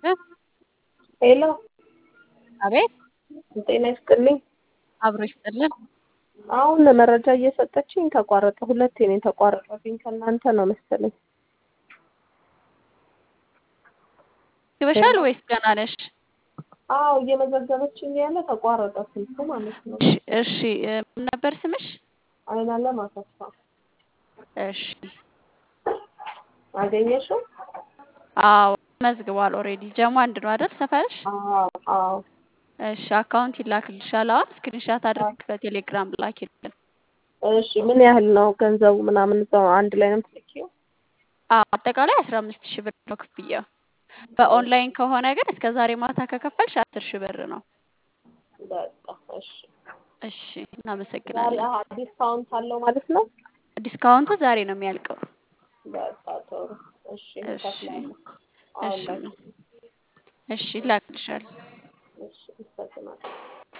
ሄሎ አቤት ጤና ይስጥልኝ። አብሮ ይስጥልን። አሁን መረጃ እየሰጠችኝ ተቋረጠ። ሁለቴ ነው የተቋረጠብኝ። ከእናንተ ነው መሰለኝ። ግበሻል ወይስ ገና ነሽ? አዎ እየመዘገበችኝ ያለ ተቋረጠ ስልኩ ማለት ነው። እሺ እሺ፣ እ፣ ምን ነበር ስምሽ? አይናለም አሰፋ እሺ፣ አገኘሽው? አዎ መዝግቧል። ኦልሬዲ ጀሞ አንድ ነው አይደል ሰፈርሽ? አዎ አዎ እሺ፣ አካውንት ይላክልሻል። አሁን ስክሪንሻት አድርግ በቴሌግራም ላኪልን። እሺ ምን ያህል ነው ገንዘቡ ምናምን እዛው አንድ ላይ ነው የምትልኪው? አዎ አጠቃላይ አስራ አምስት ሺህ ብር ነው ክፍያው። በኦንላይን ከሆነ ግን እስከ ዛሬ ማታ ከከፈልሽ አስር ሺህ ብር ነው። በቃ እሺ። እሺ፣ ዛሬ እናመሰግናለን። አሀ ዲስካውንት አለው ማለት ነው? ዲስካውንቱ ዛሬ ነው የሚያልቀው። በቃ ጥሩ። እሺ እሺ እከፍላለሁ። አሁን እሺ ላይ እሺ፣ ይላክልሻል። እሺ፣ አመሰግናለሁ።